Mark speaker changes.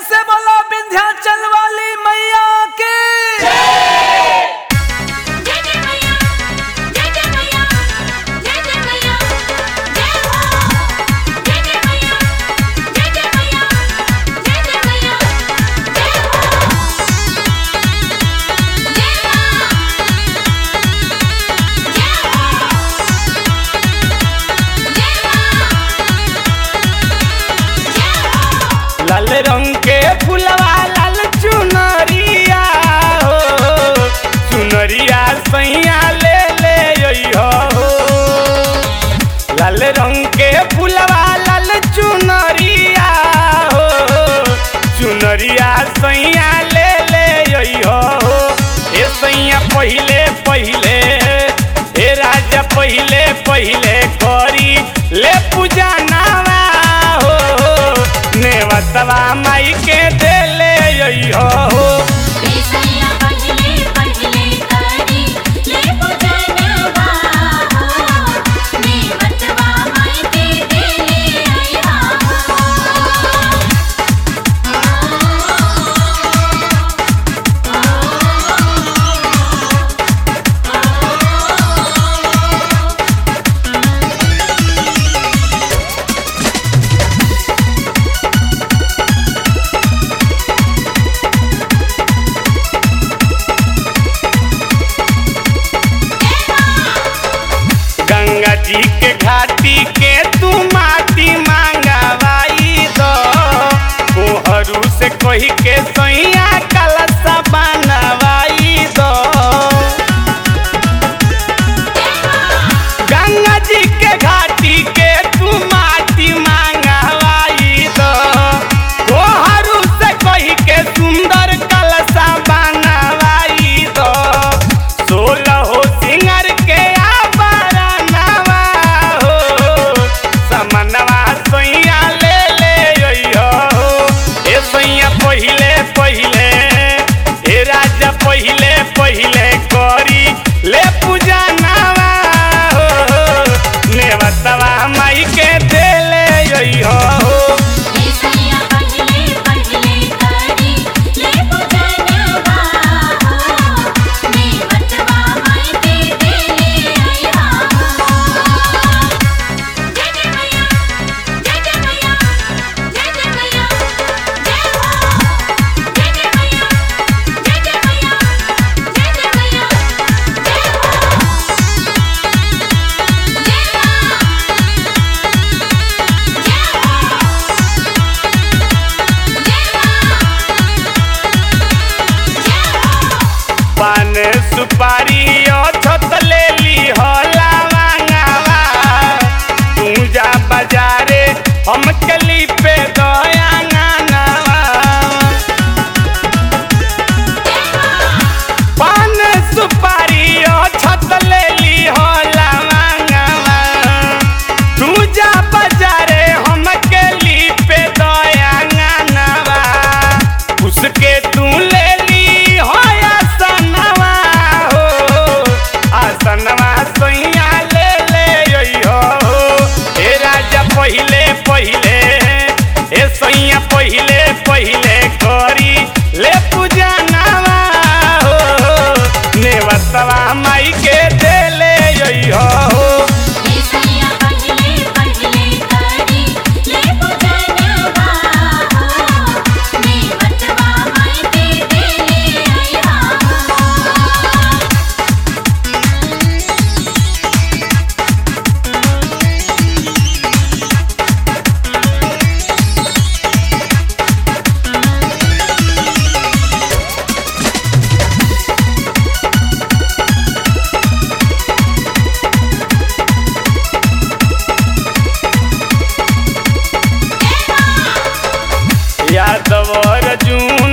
Speaker 1: से बोलो विंध्याचल वाली मैया की
Speaker 2: जय जय मैया जय जय मैया जय जय मैया जय हो जय जय मैया जय जय मैया जय जय मैया जय हो जय मां
Speaker 1: लाल रंग के फुलवा लाल चुनरिया हो चुनरिया सैया ले ले अइहो हो लाल रंग के फुलवा लाल चुनरिया हो चुनरिया सैया ले ले अइहो हो ए सैया पहिले पहिले ए राजा पहिले पहिले करी ले पूजा नावा हो नेवतवा माई के देले अइहो हो
Speaker 2: बेसैया पहिले पहिले करी ले पूजनवा हो नेवतवा माई के देले आइहा
Speaker 1: गंगा जी के घाटी के तू माटी मांगवाई दो कोहरू से कही के सैया कलसा बनवाई दो गंगा जी के घाटी के तू माटी मांगवाई दो कोहरू से कही के सुंदर कलसा बनवाई दो सोलह हो सिंगर के आबरनवा हो समनवा सैया ले ले अइहो हो ए सैया पहिले पहिले ए राजा पहिले पहिले करी ले पूजा नावा हो नेवतवा माई के देले अइहो हो
Speaker 2: बेसैया पहिले पहिले करी ले पूजनवा हो नेवतवा माई के देले आइहा जय जय मैया जय जय मैया जय जय मैया जय हो जय जय मैया जय जय मैया जय जय मैया जय हो
Speaker 1: पान सुपारी छत ले ली होला मांगावा तू जा बाजारे हम कली पे दया गानावा पान सुपारी छत ले ली होला मांगावा तू जा बाजारे हम कली पे दया गानावा उसके तू ले ली हो आसनवा हो आसनवा सैया ले ले अइहो हो ए राजा पहिले पहिले ए सैया पहिले पहिले करी ले पूजा नावा हो नेवतवा माई के देले अइहो हो
Speaker 2: बेसैया पहिले पहिले करी ले पूजनवा हो नेवतवा माई के देले आइहा
Speaker 1: यादव अर्जुन